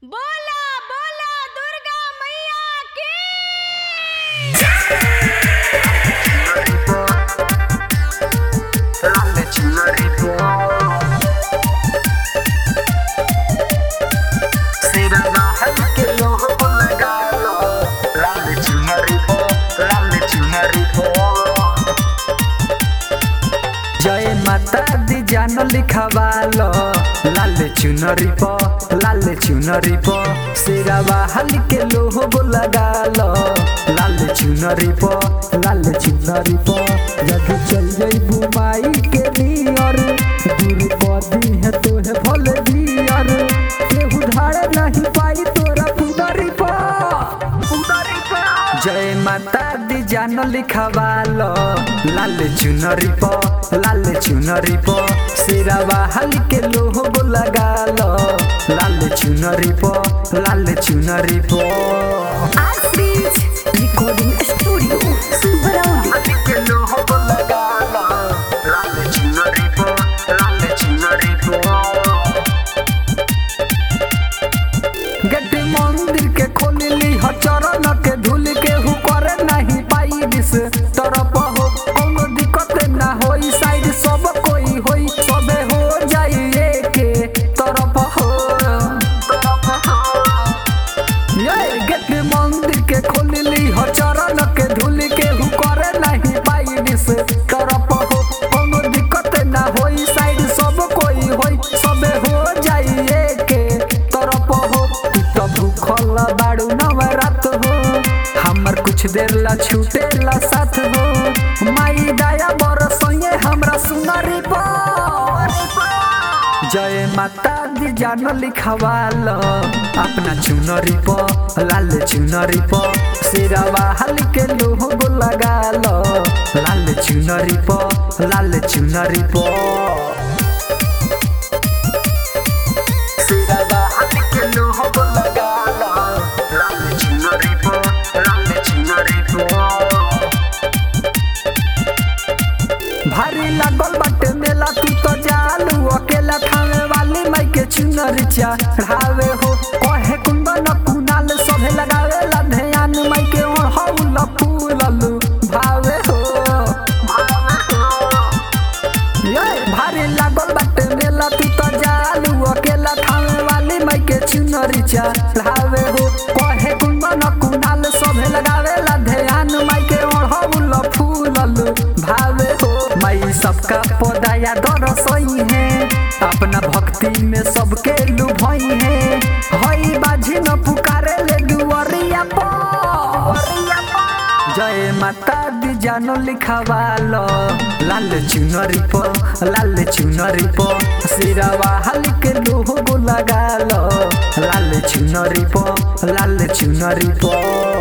बोला बोला दुर्गा मैया की जय माता दी जान लिखवालो लाल चुनरी प लाल चुनरी प सिरवा हल के लोहो लगालो लाल चुनरी प लाल चुनरी प जब चल गई बुमाई के नियर दूर पदी है तो है भले दियर केहू धारे नहीं पाई तोरा पुदरी प पुदरी प जय माता दी जान लिखवालो लाल चुनरी प लाल चुनरी प सिरवा हल के लोहो लगालो लाल चुनरी प लाल चुनरी प Astrid Recording Studio Brawley के लोहो लगालो लाल चुनरी प लाल चुनरी प गेट मंदिर के खोलली ह चरण के धूल के हु करे नहीं पाई दिस तरफ हो कोनो दिक्कत ना होई साइड सब कोई होई सबे हो जाई के तरफ हो ये गेट मंदिर के खोलली ह चरण के धूल के हु करे नहीं पाई दिस तरफ हो कोनो दिक्कत ना होई साइड सब कोई होई सबे हो जाई के तरफ हो तू तो भूखल बाड़ू नवरात हो हमर कुछ देर ला छूटे ला साथ हो माई दया बरसइए हमरा सुनरी पर जय माता दी जान लिखवाल अपना चुनरी प लाल चुनरी प सिरवा हल के लोहो लगाल लाल चुनरी प लाल चुनरी प सिरवा हल के लोहो लगाल लाल चुनरी प लाल चुनरी प भारी लागल बाटे मेला तू तो जालू अकेला खावे वाली माई के चुनर चढ़ावे हो कहे कुंदन कुनाल सभे लगावे ला ध्यान माई के ओढ़ौल फूलल भावे हो ये भारी लागल बाटे मेला तू तो जालू अकेला खावे वाली माई के चुनर चढ़ावे हो कहे कुंदन कुनाल सभे लगावे ला ध्यान माई के ओढ़ौल फूलल भावे हो माई सबका पदाया दरसई है अपना भक्ति में सबके लुभई है हई बाजी न पुकारे ले दुअरिया पर जय माता दी जानो लिखवालो लाल चुनरी प लाल चुनरी प सिरवा हल के लोहो लगालो लाल चुनरी प लाल चुनरी प